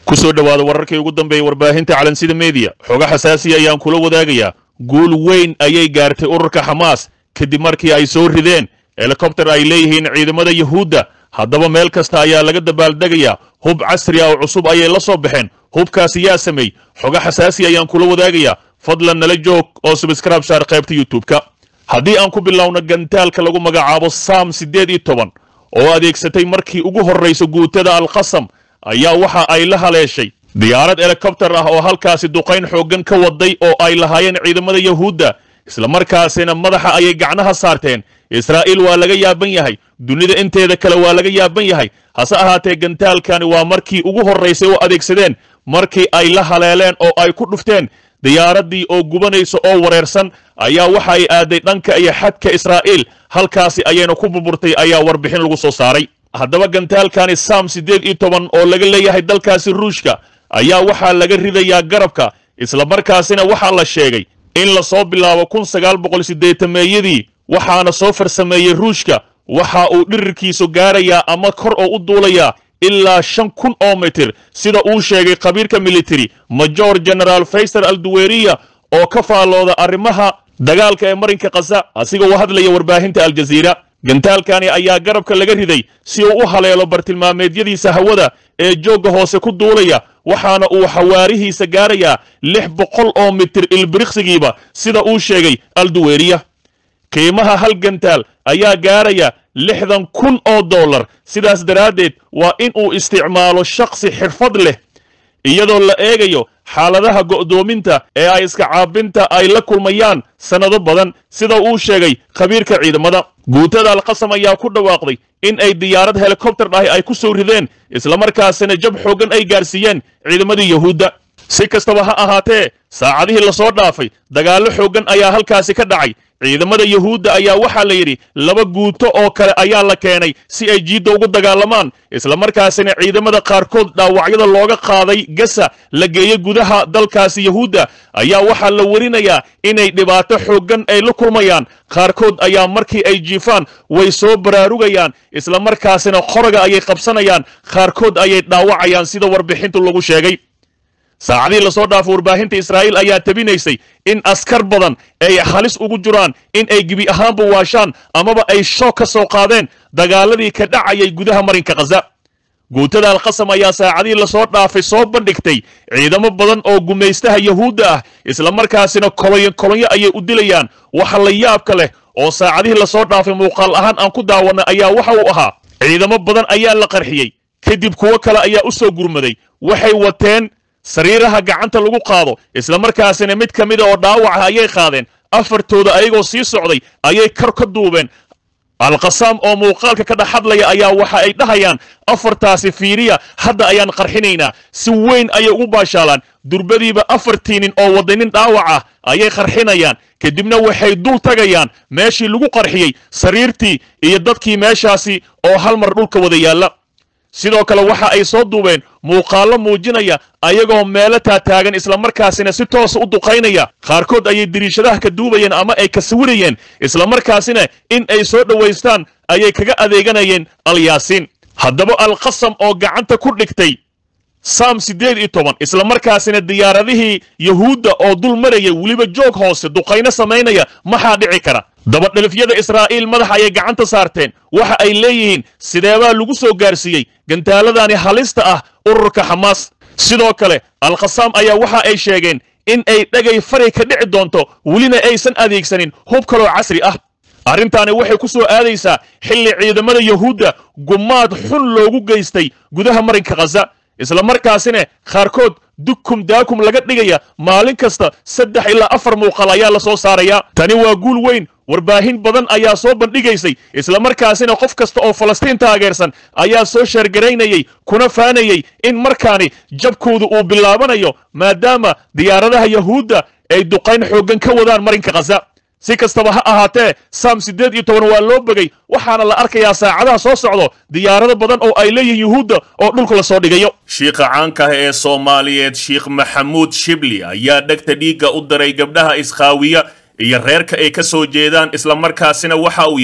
kusoo dhowaada wararkii ugu dambeeyey warbaahinta calansida mediya xogo xasaasiya ayaan kula wadaagayaa guul weyn ayay gaartay ururka xamaas kadib markii ay soo rideen helikobter ay leeyihiin ciidamada yuhuudda haddaba meel kasta ayaa laga dabaaldegayaa hub casri ah oo cusub ayay la soo baxeen hubkaasi yaa sameey xogo xasaasi ayaan kula wadaagayaa fadlan nala joog oo subscribe saar qaybta youtube-ka haddii aan ku bilowno gantaalka lagu magacaabo sam siddeed iyo toban oo adeegsatay markii ugu horraysa guutada alqasam ayaa waxa ay la haleeshay diyaarad helikobter ah oo halkaasi duqayn xooggan ka waday oo ay lahaayeen ciidamada yuhuudda islamarkaasina madaxa ayay gacnaha saarteen israa'iil waa laga yaaban yahay dunida inteeda kale waa laga yaaban yahay hase ahaatee gantaalkani waa markii ugu horraysay oo adeegsadeen markii ay la haleeleen oo ay ku dhufteen diyaaraddii oo gubanaysa oo wareersan ayaa waxa ay aaday dhanka iyo xadka israa'iil halkaasi ayayna ku burburtay ayaa warbixin lagu soo saaray haddaba gantaalkani sam siddeed iyo toban oo laga leeyahay dalkaasi ruushka ayaa waxaa laga ridayaa garabka islamarkaasina waxaa la sheegay in lasoo bilaabo kun sagaal boqol siddeetameeyadii waxaana soo farsameeyey ruushka waxa uu dhirirkiisu gaarayaa ama kor oo u duulayaa ilaa shan kun oo mitir sida uu sheegay khabiirka military major generaal faysal alduweriya oo ka faallooda arrimaha dagaalka ee marinka kasa asigoo u hadlaya warbaahinta aljaziira gantaalkani ayaa garabka laga riday si uu u haleelo bartilmaameedyadiisa hawada ee joogga hoose ku duulaya waxaana uu xawaarihiisa gaarayaa lix boqol oo mitir ilbiriqsigiiba sida uu sheegay alduweriya qiimaha hal gantaal ayaa gaaraya lixdan kun oo dollar sidaas daraaddeed waa in uu isticmaalo shakhsi xirfad leh iyadoo la eegayo xaaladaha go'doominta ee ay iska caabinta ay la kulmayaan sannado badan sida uu sheegay khabiirka ciidamada guutada alqasam ayaa ku dhawaaqday in ay diyaarad helikobter ahi ay ku soo rideen islamarkaasina jab xooggan ay gaarsiiyeen ciidamadii yuhuudda si kastaba ha ahaatee saacadihii lasoo dhaafay dagaallo xooggan ayaa halkaasi ka dhacay ciidamada yuhuudda ayaa waxaa la yidhi laba guuto oo kale ayaa la keenay si ay jiidda ugu dagaalamaan islamarkaasina ciidamada qaarkood dhaawacyada looga qaaday gasa la geeyey gudaha dalkaasi yuhuudda ayaa waxaa la werinayaa inay dhibaato xooggan ay la kulmayaan qaarkood ayaa markii ay jiifaan way soo baraarugayaan islamarkaasina qoraga ayay qabsanayaan qaarkood ayay dhaawacayaan sida warbixintu lagu sheegay saacadihii lasoo dhaafo warbaahinta israa'iil ayaa tabinaysay in askar badan ay halis ugu jiraan in ay gebi ahaanba waashaan amaba ay shoog ka soo qaadeen dagaaladii ka dhacayay gudaha marinka khaza guutada alqasam ayaa saacadihii lasoo dhaafay soo bandhigtay ciidamo badan oo gumaystaha yuhuudda ah islamarkaasina kolonyo kolonyo ayay u dilayaan waxa la yaabka leh oo saacadihii lasoo dhaafay muuqaal ahaan aan ku daawanay ayaa waxa uu ahaa ciidamo badan ayaa la qarxiyey kadib kuwo kale ayaa u soo gurmaday waxay wateen sariiraha gacanta lagu qaado islamarkaasina mid ka mida oo dhaawaca ayay qaadeen afartooda ayagoo sii socday ayay kar ka duubeen alqasaam oo muuqaalka ka dhex hadlaya ayaa waxa ay dhahayaan afartaasi fiiriya hadda ayaan qarxinaynaa si weyn ayay ugu baashaalaan durbadiiba afartii nin oo waday nin dhaawac ah ayay qarxinayaan kadibna waxay dul tagayaan meeshii lagu qarxiyey sariirtii iyo dadkii meeshaasi oo hal mar dhulka wada yaalla sidoo kale waxa ay soo duubeen muuqaallo muujinaya ayagoo meelo taataagan islamarkaasina si toosa u duqaynaya qaarkood ayay diriishadaha ka duubayeen ama ay ka sawirayeen islamarkaasina in ay soo dhowaystaan ayay kaga adeeganayeen alyaasiin haddaba alqasam oo gacanta ku dhigtay sam siddeed iyo toban islamarkaasina diyaaradihii yuhuudda oo dul maraya weliba joog hoose duqayno samaynaya maxaa dhici kara dabadhelifyada israa'iil madaxa ayay gacanta saarteen waxa ay leeyihiin sideebaa lagu soo gaarsiiyey gantaaladani halista ah ururka xamaas sidoo kale alkhasaam ayaa waxa ay sheegeen in ay dhagay fari ka dhici doonto welina aysan adeegsanin hub kaloo casri ah arrintaani waxay ku soo aadaysaa xilli ciidamada yuhuudda gumaad xun loogu geystay gudaha marinka khaza islamarkaasina qaarkood dukum daakum laga dhigaya maalin kasta saddex ilaa afar muuqaal ayaa la soo saarayaa tani waa guul weyn warbaahin badan ayaa soo bandhigaysay islamarkaasina qof kasta oo falastiin taageersan ayaa soo sheergaraynayay kuna faanayay in markaani jabkoodu uu bilaabanayo maadaama diyaaradaha yuhuudda ay duqayn xooggan ka wadaan marinka khaza si kastaba ha ahaatee sam siddeed iyo toban waa loo begay waxaana la arkayaa saacadaha soo socdo diyaarado badan oo ay leeyihiin yuhuudda oo dhulka la soo dhigayo shiikha caanka ah ee soomaaliyeed sheikh maxamuud shibli ayaa dhegta dhiigga u diray gabdhaha iskhaawiya iyo reerka ay ka soo jeedaan islamarkaasina waxa uu yidhi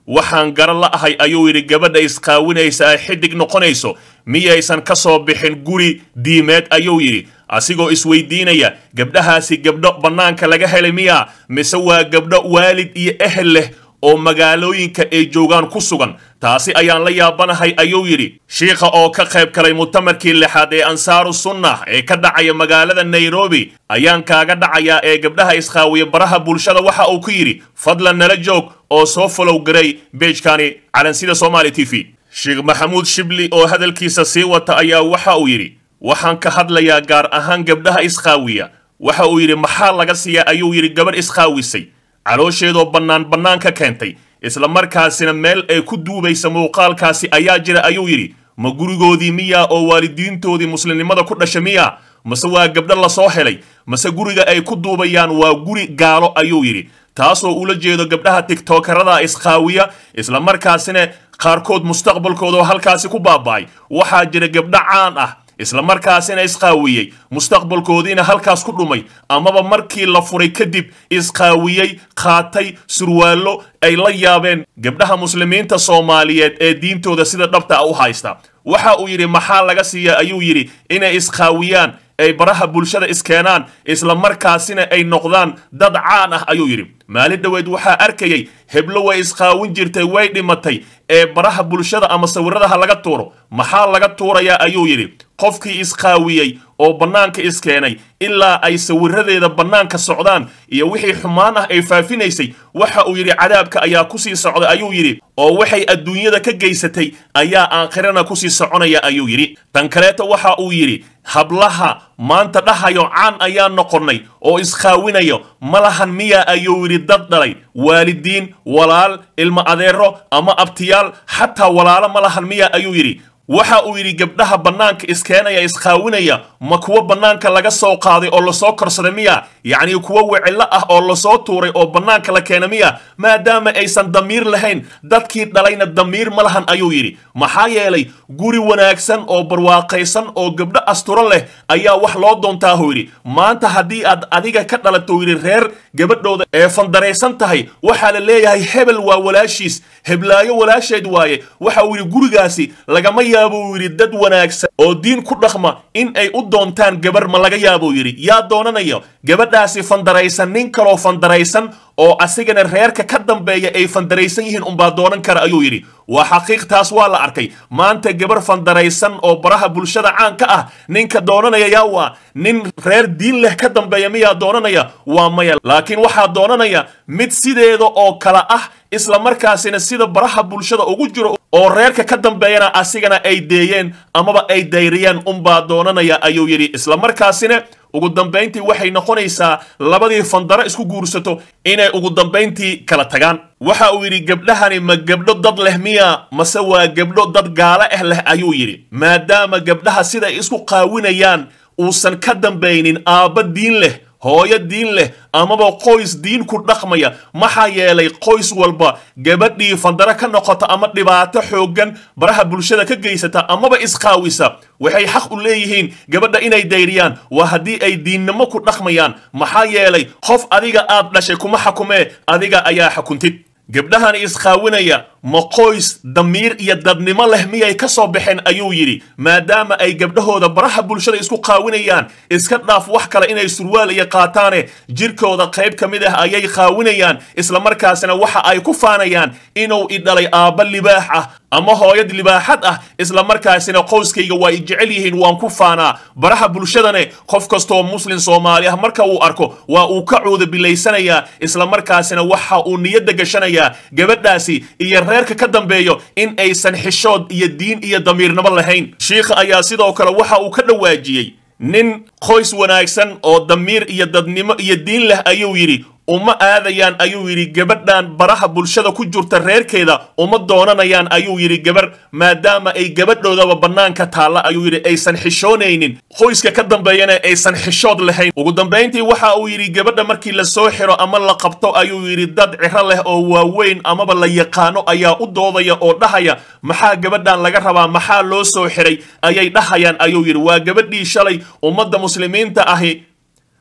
waxaan garan la ahay ayuu yidhi gabadha isqaawinaysa ay xidig noqonayso miyaysan ka soo bixin guri diimeed ayuu yidhi asigoo isweydiinaya gabdhahaasi gabdho bannaanka laga helay miya mise waa gabdho waalid iyo ehel leh oo magaalooyinka ay joogaan ku sugan taasi ayaan la yaabanahay ayuu yidhi shiikha oo ka qayb galay mutamarkii lixaad ee ansaaru sunnah ee ka dhacaya magaalada nairobi ayaan kaaga dhacayaa ee gabdhaha isqaawiya baraha bulshada waxa uu ku yidhi fadlan nala joog oo soo folow garay beejkani calansida somaali t v sheekh maxamuud shibli oo hadalkiisa sii wata ayaa waxa uu yidhi waxaan ka hadlayaa gaar ahaan gabdhaha isqaawiya waxa uu yidhi maxaa laga siiyaa ayuu yidhi gabadh isqaawisay caloosheedoo bannaan bannaan ka keentay isla markaasina meel ay ku duubaysa muuqaalkaasi ayaa jira ayuu yidhi ma gurigoodii miyaa oo waalidiintoodii muslimnimada ku dhasha miyaa mase waa gabdho lasoo helay mase guriga ay ku duubayaan waa guri gaalo ayuu yidhi taasoo ula jeedo gabdhaha tiktokerada isqaawiya isla markaasina qaarkood mustaqbalkoodao halkaasi ku baaba'ay waxaa jira gabdho caan ah isla markaasina isqaawiyey mustaqbalkoodiina halkaas ku dhumay amaba markii la furay kadib isqaawiyey qaatay surwaallo ay la yaabeen gabdhaha muslimiinta soomaaliyeed ee diintooda sida dhabta u haysta waxa uu yidhi maxaa laga siiya ayuu yidhi inay isqaawiyaan ay baraha bulshada iskeenaan isla markaasina ay noqdaan dad caan ah ayuu yidhi maalin dhoweed waxaa arkayay heblo way isqaawin jirtay way dhimatay ee baraha bulshada ama sawiradaha laga tuuro maxaa laga tuurayaa ayuu yidhi qofkii isqaawiyey oo bannaanka iskeenay ilaa ay sawiradeeda bannaanka socdaan iyo wixii xumaan ah ay faafinaysay waxa uu yidhi cadaabka ayaa kusii socda ayuu yidhi oo waxay adduunyada ka geysatay ayaa aakhirana kusii soconaya ayuu yidhi tan kaleeta waxa uu yidhi hablaha maanta dhahayo caan ayaa noqonnay oo isqaawinayo ma lahan miya ayuu yidhi dad dhalay waalidiin walaal ilmo adeero ama abtiyaal xataa walaalo ma lahan miya ayuu yidhi waxa uu yidhi gabdhaha bannaanka iskeenaya isqaawinaya ma kuwo bannaanka laga soo qaaday oo lasoo korsaday miya yacnii kuwo wicillo ah oo lasoo tuuray oo bannaanka la keena miya maadaama aysan damiir lahayn dadkii dhalayna damiir ma lahan ayuu yidhi maxaa yeelay guri wanaagsan oo barwaaqaysan oo gabdho asturo leh ayaa wax loo doontaahu yidhi maanta haddii aad adiga ka dhalato yidhi reer gabadhooda ee fandaraysan tahay waxaa la leeyahay hebel waa walaashiis heblaayo walaasheed waaye waxa uu yidhi gurigaasi lagama yaabuu yidhi dad wanaagsan oo diin ku dhaqma in ay u doontaan gabar ma laga yaabuu yidhi yaa doonanayo gabadhaasi fandaraysan nin kaloo fandaraysan oo asigana reerka ka dambeeya ay fandaraysan yihiin unbaa doonan kara ayuu yidhi waa xaqiiq taas waa la arkay maanta gabar fandaraysan oo baraha bulshada caanka ah ninka doonanaya yaa waa nin reer diin leh ka dambeeya miyaa doonanaya waa maya laakiin waxaa doonanaya mid sideeda oo kale ah isla markaasina sida baraha bulshada ugu jiro oo reerka ka dambeeyana asigana ay deeyeen amaba ay dayriyeen unbaa doonanaya ayuu yidhi isla markaasina ugu dambayntii waxay noqonaysaa labadii fandaro isku guursato inay ugu dambayntii kala tagaan waxa uu yidhi gabdhahani ma gabdho dad leh miya mase waa gabdho dad gaalo ah leh ayuu yidhi maadaama gabdhaha siday isku qaawinayaan uusan ka dambaynin aabba diin leh hooyo diin leh amaba qoys diin ku dhaqmaya maxaa yeelay qoys walba gabadhii fandaro ka noqota ama dhibaato xooggan baraha bulshada ka geysata amaba isqaawisa waxay xaq u leeyihiin gabadha inay dayriyaan waa haddii ay diinnimo ku dhaqmayaan maxaa yeelay qof adiga aad dhashay kuma xakumee adiga ayaa xukuntid gabdhahan isqaawinaya ma qoys damiir iyo dadnimo leh miyay ka soo baxeen ayuu yidhi maadaama ay gabdhahooda baraha bulshada isku qaawinayaan iska dhaaf wax kale inay surwaal iyo qaataane jirkooda qayb ka mid ah ayay qaawinayaan isla markaasina waxa ay ku faanayaan inuu i dhalay aabba libaax ah ama hooyad libaaxad ah isla markaasina qoyskayga waa i jecel yihiin waan ku faanaa baraha bulshadane qof kastoo muslim soomaali ah marka uu arko waa uu ka cuuda bilaysanayaa isla markaasina waxa uu niyadda gashanayaa gabadhaasi iyo reerka ka dambeeyo in aysan xishood iyo diin iyo damiirnimo lahayn shiikha ayaa sidoo kale waxa uu ka dhawaajiyey nin qoys wanaagsan oo damiir iyo dadnimo iyo diin leh ayuu yidhi uma aadayaan ayuu yidhi gabadhan baraha bulshada ku jirta reerkeeda uma doonanayaan ayuu yidhi gabar maadaama ay gabadhoodaba bannaanka taalla ayuu yidhi aysan xishoonaynin qoyska ka dambeeyana aysan xishood lahayn ugu dambayntii waxa uu yidhi gabadha markii la soo xiro ama la qabto ayuu yidhi dad ciro leh oo waaweyn amaba la yaqaano ayaa u doodaya oo dhahaya maxaa gabadhan laga rabaa maxaa loo soo xiray ayay dhahayaan ayuu yidhi waa gabadhii shalay ummadda muslimiinta ahi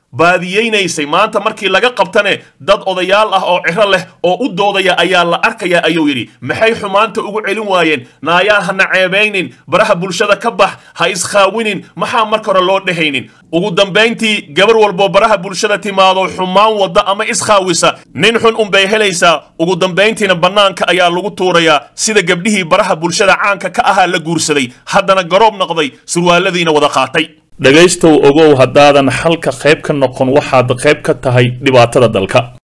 baadiyeynaysay maanta markii laga qabtane dad odayaal ah oo ciro leh oo u doodaya ayaa la arkaya ayuu yidhi maxay xumaanta ugu celin waayeen naayaan hana ceebaynin baraha bulshada ka bax ha iskhaawinin maxaa marka hore loo dhehaynin ugu dambayntii gabar walboo baraha bulshada timaado xumaan wadda ama iskhaawisa nin xun unbay helaysaa ugu dambayntiina bannaanka ayaa lagu tuurayaa sida gabdhihii baraha bulshada caanka ka ahaa la guursaday haddana garoob noqday surwaaladiina wada qaatay dhegaystow ogow haddaadan xalka qayb ka noqon waxaad qayb ka tahay dhibaatada dalka